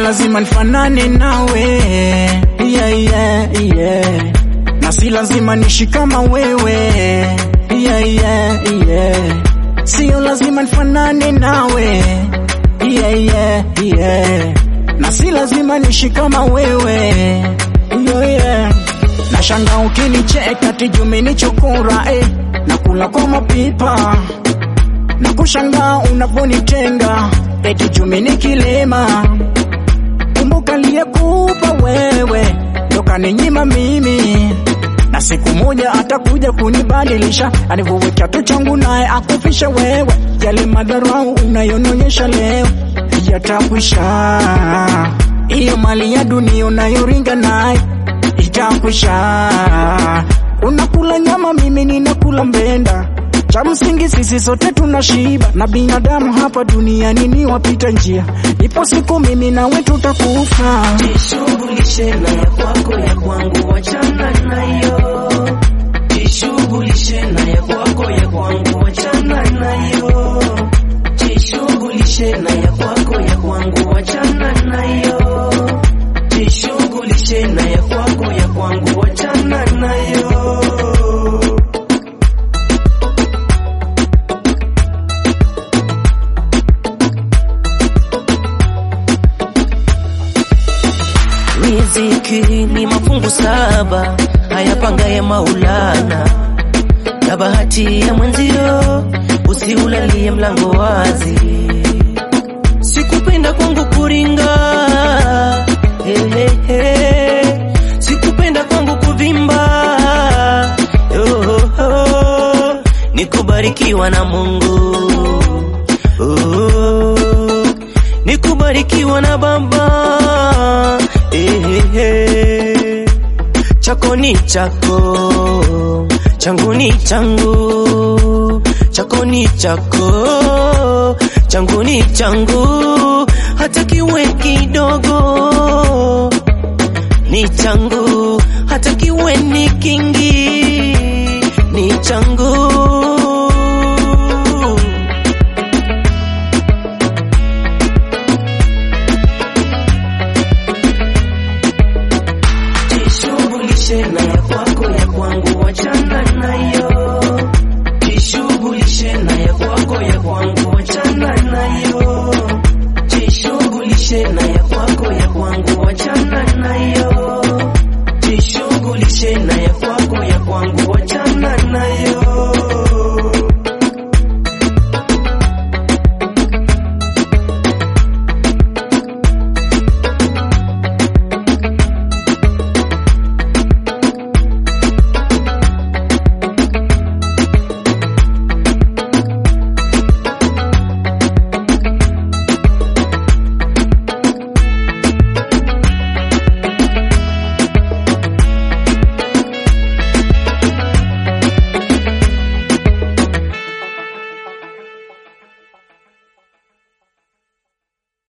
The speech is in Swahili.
lazima nifanane nawe yeah, yeah, yeah. na si lazima nishi kama wewe yeah, yeah, yeah. sio lazima nifanane nawe yeah, yeah, yeah. na si lazima nishi kama wewe yeah, yeah. na shanga ukinicheka tijumenichokora eh. na kula kwa mapipa na kushangaa unaponitenga eti chumi ni kilema. Kumbuka aliyekupa wewe ndo kaninyima mimi, na siku moja atakuja kunibadilisha, anivue kiatu changu naye akufisha wewe. Yale madharau unayonionyesha leo yatakwisha, hiyo mali ya dunia unayoringa naye itakwisha. Unakula nyama, mimi ninakula mbenda cha msingi sisi sote tunashiba, na binadamu hapa duniani ni wapita njia. Ipo siku mimi nawe tutakufa. Jishughulishe na ya kwako ya kwangu, wachana nayo. Jishughulishe na ya kwako ya kwangu, wachana nayo. Jishughulishe na ya kwako ya kwangu, wachana nayo. Jishughulishe na ya kwako ya kwangu, wachana nayo. Riziki ni mafungu saba ayapangaye Maulana, na bahati ya mwenzio usiulalie mlango wazi. Sikupenda kwangu kuringa, he, he, he. sikupenda kwangu kuvimba, oh, oh. nikubarikiwa na Mungu oh, nikubarikiwa na Baba eh, eh, eh. chako ni chako, changu ni changu, chako ni chako, changu ni changu, hata kiwe kidogo ni changu, hata kiwe ni kingi ni changu. Jishughulishe na ya kwako ya kwangu, wachana nayo. Jishughulishe na ya kwako ya kwangu, wachana nayo. Jishughulishe na ya kwako ya kwangu, wachana nayo. Jishughulishe na ya